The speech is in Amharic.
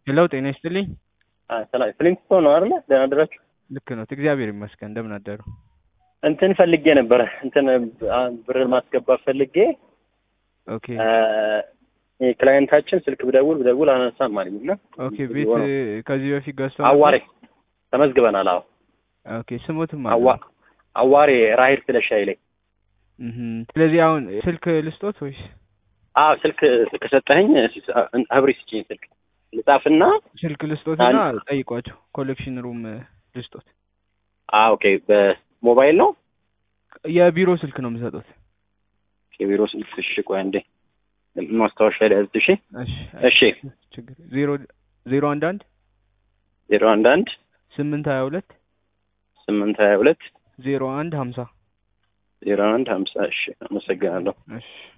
ሄሎ ጤና ይስጥልኝ። ሰላም ፍሊንግስቶ ነው አይደለ? ደህና አደራችሁ? ልክ ነው። እግዚአብሔር ይመስገን። እንደምን አደሩ? እንትን ፈልጌ ነበረ እንትን ብር ማስገባት ፈልጌ ኦኬ ክላይንታችን ስልክ ብደውል ብደውል አነሳም አለኝ እና ኦኬ። ቤት ከዚህ በፊት ገዝተው አዋሬ ተመዝግበናል። አዎ ኦኬ። ስሙትም አዋ አዋሬ ራሄል ስለሻ ይለኝ። እህ ስለዚህ አሁን ስልክ ልስጦት ወይስ? አዎ ስልክ ከሰጠኸኝ አብሪ ስጭኝ ስልክ ልጻፍና ስልክ ልስጦትና ጠይቋቸው። ኮሌክሽን ሩም ልስጦት። አዎ ኦኬ። በሞባይል ነው የቢሮ ስልክ ነው የምሰጡት። የቢሮ ስልክ እሺ። ቆይ አንዴ ማስታወሻ ላይ ያዝ። እሺ እሺ። ችግር ዜሮ ዜሮ አንድ አንድ ዜሮ አንድ አንድ ስምንት ሀያ ሁለት ስምንት ሀያ ሁለት ዜሮ አንድ ሀምሳ ዜሮ አንድ ሀምሳ እሺ። አመሰግናለሁ። እሺ